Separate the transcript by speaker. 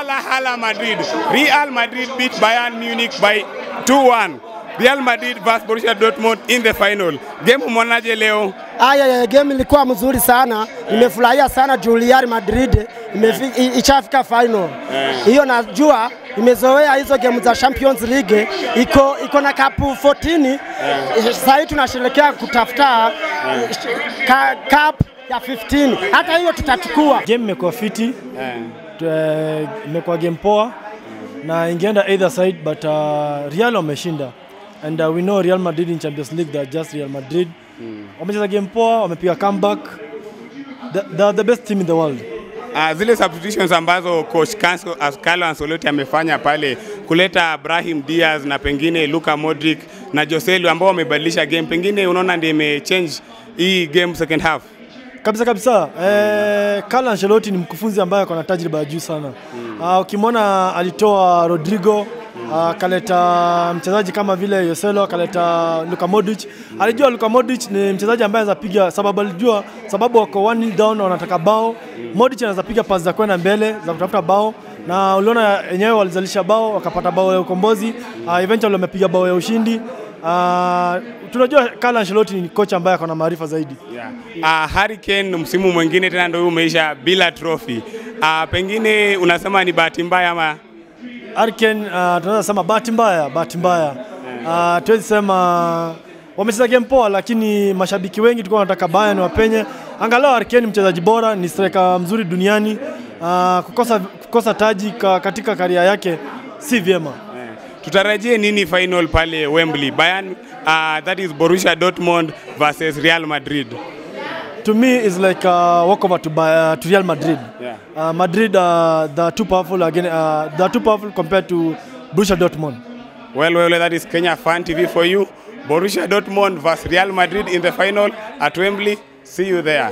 Speaker 1: Hala Hala Madrid. Real Madrid beat Bayern Munich by 2-1. Real Madrid vs Borussia Dortmund in the final. Game umeonaje leo?
Speaker 2: Aya, ya game ilikuwa mzuri sana, nimefurahia sana juu Real Madrid imefi- i- ishafika final. Hiyo najua imezoea hizo game za Champions League, iko iko na cup 14 sasa hivi tunasherehekea kutafuta ka, cup ya 15 hata hiyo tutachukua.
Speaker 3: Game imekuwa fiti, eh, imekuwa game poa na ingeenda either side but uh, Real wameshinda and uh, we know Real Madrid in Champions League they're just Real Madrid. Wamecheza game poa, wamepiga comeback. The, they're the best team in the world.
Speaker 1: Uh, zile substitutions ambazo coach Canso, as Carlo Ancelotti amefanya pale kuleta Brahim Diaz na pengine Luka Modric na Joselu ambao wamebadilisha game, pengine unaona ndio imechange hii game second half.
Speaker 3: Kabisa kabisa. Eh, Carlo Ancelotti ni mkufunzi ambaye ako na tajriba ya juu sana. Ah, ukimwona alitoa Rodrigo akaleta mchezaji kama vile Yoselo akaleta Luka Modric. Alijua Luka Modric ni mchezaji ambaye anaweza piga, sababu alijua sababu wako one nil down wanataka bao. Modric anaweza piga pasi za kwenda mbele za kutafuta bao na uliona wenyewe walizalisha bao wakapata bao ya ukombozi. Uh, eventually wamepiga bao ya ushindi. Uh, tunajua Carlo Ancelotti ni kocha ambaye ako na maarifa zaidi.
Speaker 1: Yeah. Uh, Harry Kane msimu mwingine tena ndio huu umeisha bila trophy. Uh, pengine unasema ni bahati mbaya ama
Speaker 3: Arken uh, tunaweza sema bahati mbaya, bahati mbaya. Uh, tuwezi sema wamecheza game poa, lakini mashabiki wengi tulikuwa wanataka Bayern wapenye. Angalau Arken ni mchezaji bora, ni striker mzuri duniani. Uh, kukosa, kukosa taji ka, katika karia yake si vyema.
Speaker 1: tutarajie nini final pale Wembley? Bayern uh, that is Borussia Dortmund versus Real Madrid.
Speaker 3: To me is like a walkover to, Bay- uh, to Real Madrid.
Speaker 1: Yeah.
Speaker 3: Uh, Madrid uh, they are too powerful again. Uh, they are too powerful compared to Borussia Dortmund.
Speaker 1: Well, well, that is Kenya Fan TV for you. Borussia Dortmund versus Real Madrid in the final at Wembley. See you there.